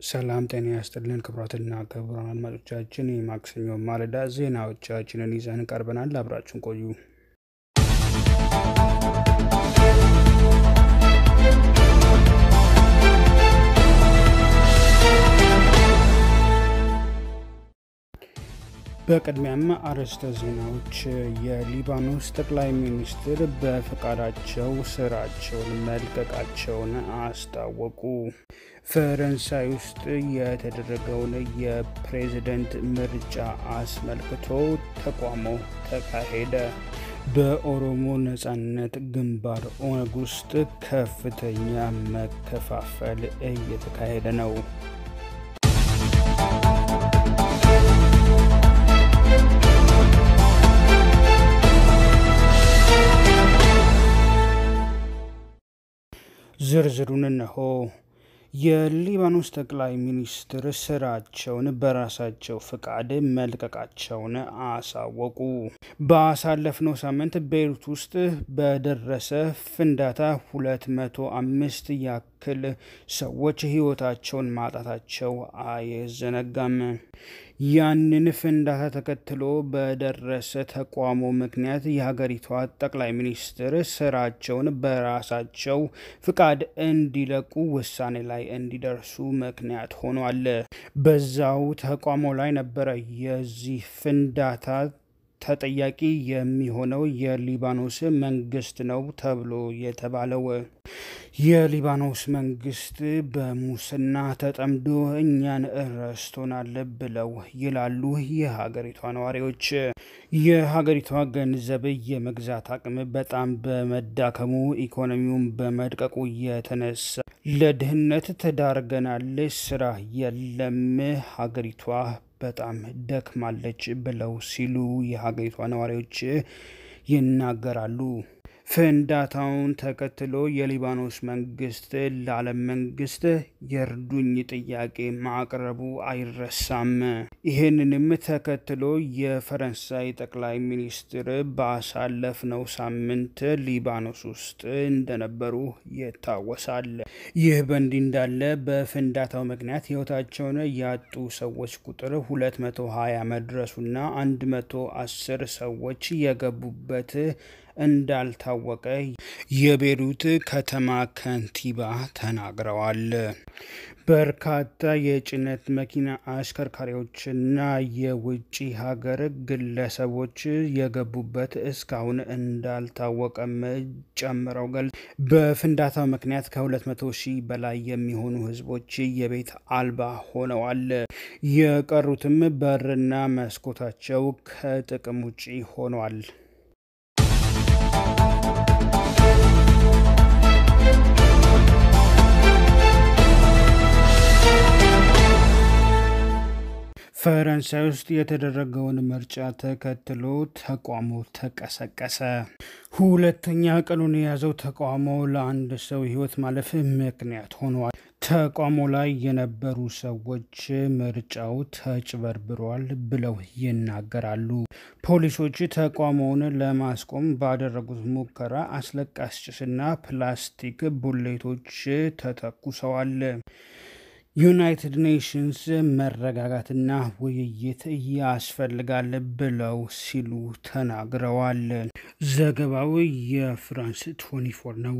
ሰላም ጤና ያስጥልን ክቡራትና ክቡራን አድማጮቻችን የማክሰኞ ማለዳ ዜናዎቻችንን ይዘን ቀርበናል። አብራችን ቆዩ። በቅድሚያም አርዕስተ ዜናዎች። የሊባኖስ ጠቅላይ ሚኒስትር በፈቃዳቸው ስራቸውን መልቀቃቸውን አስታወቁ። ፈረንሳይ ውስጥ የተደረገውን የፕሬዝደንት ምርጫ አስመልክቶ ተቃውሞ ተካሄደ። በኦሮሞ ነጻነት ግንባር ኦነግ ውስጥ ከፍተኛ መከፋፈል እየተካሄደ ነው። ዝርዝሩን እነሆ። የሊባኖስ ጠቅላይ ሚኒስትር ስራቸውን በራሳቸው ፍቃድ መልቀቃቸውን አሳወቁ። ባሳለፍነው ሳምንት ቤይሩት ውስጥ በደረሰ ፍንዳታ 205 ያክል ሰዎች ሕይወታቸውን ማጣታቸው አይዘነጋም። ያንን ፍንዳታ ተከትሎ በደረሰ ተቃውሞ ምክንያት የሀገሪቷ ጠቅላይ ሚኒስትር ስራቸውን በራሳቸው ፍቃድ እንዲለቁ ውሳኔ ላይ እንዲደርሱ ምክንያት ሆኗል። በዛው ተቃውሞ ላይ ነበረ የዚህ ፍንዳታ ተጠያቂ የሚሆነው የሊባኖስ መንግስት ነው ተብሎ የተባለው። የሊባኖስ መንግስት በሙስና ተጠምዶ እኛን ረስቶናል ብለው ይላሉ የሀገሪቷ ነዋሪዎች። የሀገሪቷ ገንዘብ የመግዛት አቅም በጣም በመዳከሙ ኢኮኖሚውን በመድቀቁ የተነሳ ለድህነት ተዳርገናል፣ ስራ የለም፣ ሀገሪቷ በጣም ደክማለች ብለው ሲሉ የሀገሪቷ ነዋሪዎች ይናገራሉ። ፍንዳታውን ተከትሎ የሊባኖስ መንግስት ለዓለም መንግስት የእርዱኝ ጥያቄ ማቅረቡ አይረሳም። ይህንንም ተከትሎ የፈረንሳይ ጠቅላይ ሚኒስትር ባሳለፍነው ሳምንት ሊባኖስ ውስጥ እንደነበሩ ይታወሳል። ይህ በእንዲህ እንዳለ በፍንዳታው ምክንያት ህይወታቸውን ያጡ ሰዎች ቁጥር 220 መድረሱና 110 ሰዎች የገቡበት እንዳልታወቀ የቤሩት ከተማ ከንቲባ ተናግረዋል። በርካታ የጭነት መኪና አሽከርካሪዎችና የውጭ ሀገር ግለሰቦች የገቡበት እስካሁን እንዳልታወቀም ጨምረው ገልጸዋል። በፍንዳታው ምክንያት ከ200 ሺህ በላይ የሚሆኑ ህዝቦች የቤት አልባ ሆነዋል። የቀሩትም በርና መስኮታቸው ከጥቅም ውጪ ሆኗል። ፈረንሳይ ውስጥ የተደረገውን ምርጫ ተከትሎ ተቃውሞ ተቀሰቀሰ። ሁለተኛ ቀኑን የያዘው ተቃውሞ ለአንድ ሰው ህይወት ማለፍ ምክንያት ሆኗል። ተቃውሞ ላይ የነበሩ ሰዎች ምርጫው ተጭበርብሯል ብለው ይናገራሉ። ፖሊሶች ተቃውሞውን ለማስቆም ባደረጉት ሙከራ አስለቃሽ ጭስና ፕላስቲክ ቡሌቶች ተተኩሰዋል። ዩናይትድ ኔሽንስ መረጋጋትና ውይይት ያስፈልጋል ብለው ሲሉ ተናግረዋል። ዘገባው የፍራንስ 24 ነው።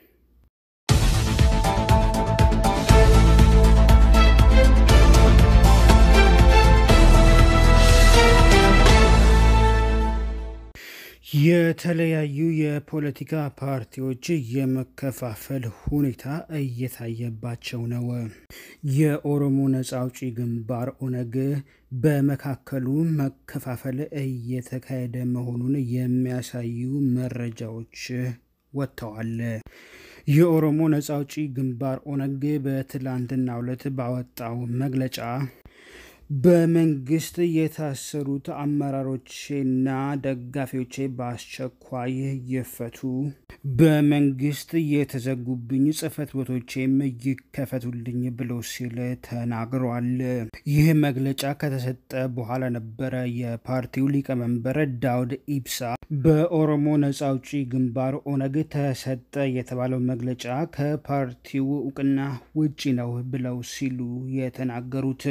የተለያዩ የፖለቲካ ፓርቲዎች የመከፋፈል ሁኔታ እየታየባቸው ነው። የኦሮሞ ነጻ አውጪ ግንባር ኦነግ በመካከሉ መከፋፈል እየተካሄደ መሆኑን የሚያሳዩ መረጃዎች ወጥተዋል። የኦሮሞ ነጻ አውጪ ግንባር ኦነግ በትላንትናው ዕለት ባወጣው መግለጫ በመንግስት የታሰሩት አመራሮቼና ደጋፊዎቼ በአስቸኳይ ይፈቱ፣ በመንግስት የተዘጉብኝ ጽህፈት ቤቶቼም ይከፈቱልኝ ብሎ ሲል ተናግሯል። ይህ መግለጫ ከተሰጠ በኋላ ነበረ የፓርቲው ሊቀመንበር ዳውድ ኢብሳ በኦሮሞ ነጻ አውጪ ግንባር ኦነግ ተሰጠ የተባለው መግለጫ ከፓርቲው እውቅና ውጪ ነው ብለው ሲሉ የተናገሩት።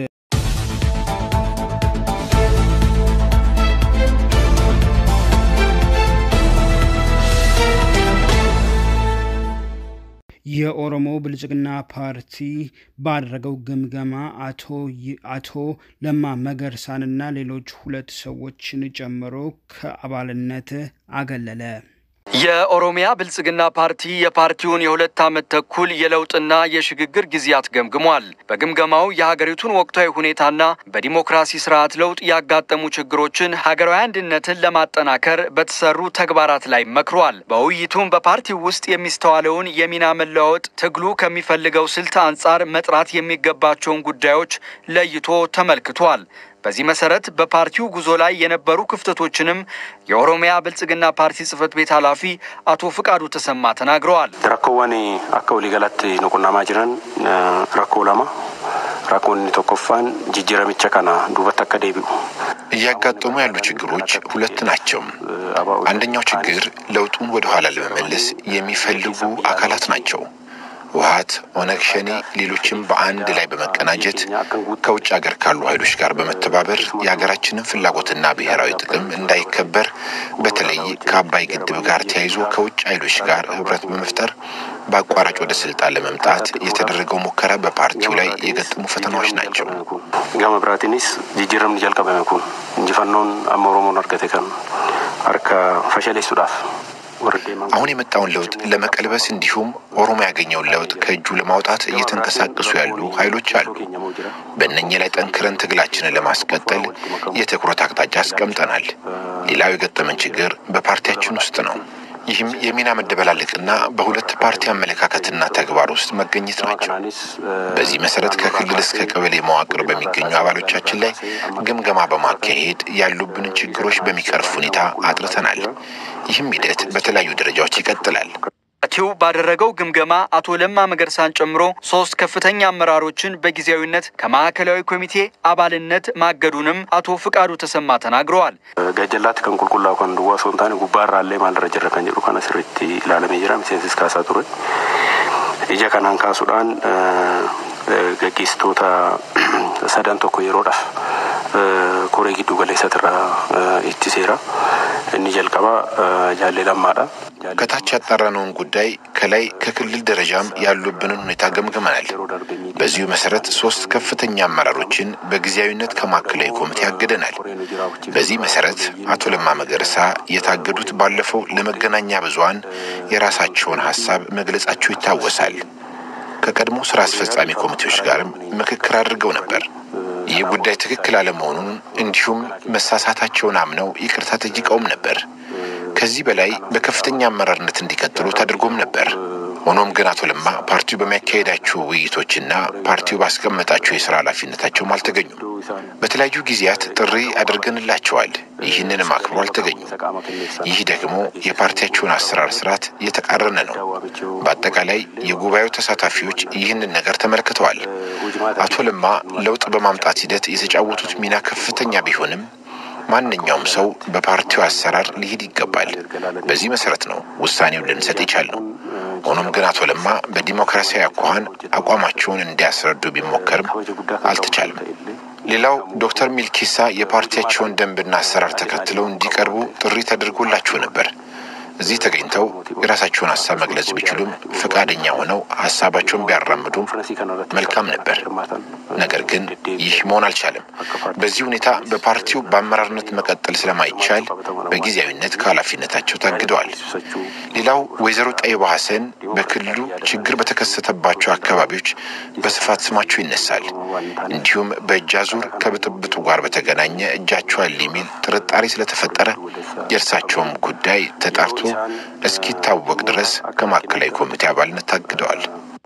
የኦሮሞ ብልጽግና ፓርቲ ባደረገው ግምገማ አቶ ለማ መገርሳንና ሌሎች ሁለት ሰዎችን ጨምሮ ከአባልነት አገለለ። የኦሮሚያ ብልጽግና ፓርቲ የፓርቲውን የሁለት ዓመት ተኩል የለውጥና የሽግግር ጊዜያት ገምግሟል። በግምገማው የሀገሪቱን ወቅታዊ ሁኔታና በዲሞክራሲ ስርዓት ለውጥ ያጋጠሙ ችግሮችን፣ ሀገራዊ አንድነትን ለማጠናከር በተሰሩ ተግባራት ላይ መክሯል። በውይይቱም በፓርቲው ውስጥ የሚስተዋለውን የሚና መለዋወጥ፣ ትግሉ ከሚፈልገው ስልት አንጻር መጥራት የሚገባቸውን ጉዳዮች ለይቶ ተመልክቷል። በዚህ መሰረት በፓርቲው ጉዞ ላይ የነበሩ ክፍተቶችንም የኦሮሚያ ብልጽግና ፓርቲ ጽህፈት ቤት ኃላፊ አቶ ፍቃዱ ተሰማ ተናግረዋል። ረኮወን አካ ወሊገላት ንቁናማ ጅረን ረኮ ለማ ራኮን ቶኮፋን ጅጅረምቸ ከና ዱበት አካ ደቢኡ እያጋጠሙ ያሉ ችግሮች ሁለት ናቸው። አንደኛው ችግር ለውጡን ወደኋላ ለመመለስ የሚፈልጉ አካላት ናቸው። ውሀት፣ ኦነግ ሸኔ፣ ሌሎችም በአንድ ላይ በመቀናጀት ከውጭ ሀገር ካሉ ኃይሎች ጋር በመተባበር የሀገራችንን ፍላጎትና ብሔራዊ ጥቅም እንዳይከበር በተለይ ከአባይ ግድብ ጋር ተያይዞ ከውጭ ኃይሎች ጋር ህብረት በመፍጠር በአቋራጭ ወደ ስልጣን ለመምጣት የተደረገው ሙከራ በፓርቲው ላይ የገጠሙ ፈተናዎች ናቸው። ገመ ብራቲኒስ ጅጅረምን ጀልቀበመ ኩን እንጂፈኖን አመ ኦሮሞን አርገቴ ከን አርከ ፈሸሌሱዳፍ አሁን የመጣውን ለውጥ ለመቀልበስ እንዲሁም ኦሮሞ ያገኘውን ለውጥ ከእጁ ለማውጣት እየተንቀሳቀሱ ያሉ ኃይሎች አሉ። በእነኚህ ላይ ጠንክረን ትግላችንን ለማስቀጠል የትኩረት አቅጣጫ አስቀምጠናል። ሌላው የገጠመን ችግር በፓርቲያችን ውስጥ ነው። ይህም የሚና መደበላለቅና በሁለት ፓርቲ አመለካከትና ተግባር ውስጥ መገኘት ናቸው። በዚህ መሰረት ከክልል እስከ ቀበሌ መዋቅር በሚገኙ አባሎቻችን ላይ ግምገማ በማካሄድ ያሉብንን ችግሮች በሚቀርፍ ሁኔታ አጥርተናል። ይህም ሂደት በተለያዩ ደረጃዎች ይቀጥላል። ፓርቲው ባደረገው ግምገማ አቶ ለማ መገርሳን ጨምሮ ሶስት ከፍተኛ አመራሮችን በጊዜያዊነት ከማዕከላዊ ኮሚቴ አባልነት ማገዱንም አቶ ፍቃዱ ተሰማ ተናግረዋል። ገጀላት ከን ቁልቁላ ከን ዱዋ ሶንታን ጉባራ አለ ማልረ ጀረ ከን ጀዱ ከነ ስሪቲ ላለሜ ጅራ ሚሴንሲስ ካሳ ቱረ ኢጀ ከናን ካሱዳን ገጌስቶታ ሰደን ቶኮ የሮዳፍ ኮሬ ጊዱ ገሌሰትራ ኢትሴራ እኒ ጀልቀባ ጃሌ ለማዳ ከታች ያጣራነውን ጉዳይ ከላይ ከክልል ደረጃም ያሉብንን ሁኔታ ገምግመናል። በዚሁ መሰረት ሶስት ከፍተኛ አመራሮችን በጊዜያዊነት ከማዕከላዊ ኮሚቴ አግደናል። በዚህ መሰረት አቶ ለማ መገርሳ የታገዱት ባለፈው ለመገናኛ ብዙኃን የራሳቸውን ሀሳብ መግለጻቸው ይታወሳል። ከቀድሞ ስራ አስፈጻሚ ኮሚቴዎች ጋርም ምክክር አድርገው ነበር። ይህ ጉዳይ ትክክል አለመሆኑን እንዲሁም መሳሳታቸውን አምነው ይቅርታ ጠይቀውም ነበር። ከዚህ በላይ በከፍተኛ አመራርነት እንዲቀጥሉ ተደርጎም ነበር። ሆኖም ግን አቶ ለማ ፓርቲው በሚያካሄዳቸው ውይይቶችና ፓርቲው ባስቀመጣቸው የስራ ኃላፊነታቸውም አልተገኙም። በተለያዩ ጊዜያት ጥሪ አድርገንላቸዋል። ይህንንም አክብሮ አልተገኙም። ይህ ደግሞ የፓርቲያቸውን አሰራር ስርዓት እየተቃረነ ነው። በአጠቃላይ የጉባኤው ተሳታፊዎች ይህንን ነገር ተመልክተዋል። አቶ ለማ ለውጥ በማምጣት ሂደት የተጫወቱት ሚና ከፍተኛ ቢሆንም ማንኛውም ሰው በፓርቲው አሰራር ሊሄድ ይገባል። በዚህ መሰረት ነው ውሳኔውን ልንሰጥ የቻልነው። ሆኖም ግን አቶ ለማ በዲሞክራሲያዊ አኳኋን አቋማቸውን እንዲያስረዱ ቢሞከርም አልተቻለም። ሌላው ዶክተር ሚልኬሳ የፓርቲያቸውን ደንብና አሰራር ተከትለው እንዲቀርቡ ጥሪ ተደርጎላቸው ነበር። እዚህ ተገኝተው የራሳቸውን ሀሳብ መግለጽ ቢችሉም ፈቃደኛ ሆነው ሀሳባቸውን ቢያራምዱም መልካም ነበር። ነገር ግን ይህ መሆን አልቻለም። በዚህ ሁኔታ በፓርቲው በአመራርነት መቀጠል ስለማይቻል በጊዜያዊነት ከኃላፊነታቸው ታግደዋል። ሌላው ወይዘሮ ጠይባ ሀሰን በክልሉ ችግር በተከሰተባቸው አካባቢዎች በስፋት ስማቸው ይነሳል። እንዲሁም በእጅ አዙር ከብጥብጡ ጋር በተገናኘ እጃቸው አለ የሚል ጥርጣሬ ስለተፈጠረ የእርሳቸውም ጉዳይ ተጣርቶ እስኪታወቅ ድረስ ከማዕከላዊ ኮሚቴ አባልነት ታግደዋል።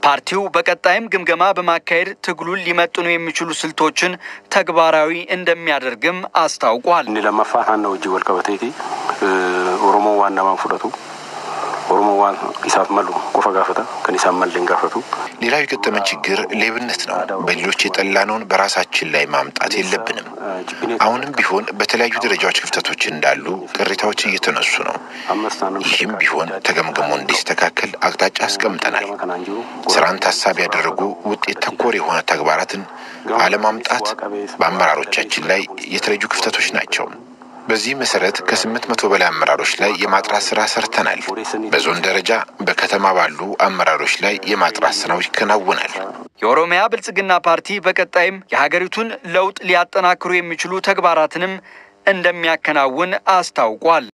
ፓርቲው በቀጣይም ግምገማ በማካሄድ ትግሉን ሊመጥኑ የሚችሉ ስልቶችን ተግባራዊ እንደሚያደርግም አስታውቋል። inni lammaffaa naannoo wajjin wal qabateeti oromoon waan namaan fudhatu oromoon waan isaaf malu qofa gaafata kan isaan malle hin gaafatu ሌላው የገጠመን ችግር ሌብነት ነው። በሌሎች የጠላነውን በራሳችን ላይ ማምጣት የለብንም። አሁንም ቢሆን በተለያዩ ደረጃዎች ክፍተቶች እንዳሉ ቅሬታዎች እየተነሱ ነው። ይህም ቢሆን ተገምግሞ እንዲስተካከል አቅጣጫ አስቀምጠናል። ስራን ታሳቢ ያደረጉ ውጤት ተኮር የሆነ ተግባራትን አለማምጣት በአመራሮቻችን ላይ የተለዩ ክፍተቶች ናቸው። በዚህ መሰረት ከስምንት መቶ በላይ አመራሮች ላይ የማጥራት ስራ ሰርተናል። በዞን ደረጃ በከተማ ባሉ አመራሮች ላይ የማጥራት ስራው ይከናወናል። የኦሮሚያ ብልጽግና ፓርቲ በቀጣይም የሀገሪቱን ለውጥ ሊያጠናክሩ የሚችሉ ተግባራትንም እንደሚያከናውን አስታውቋል።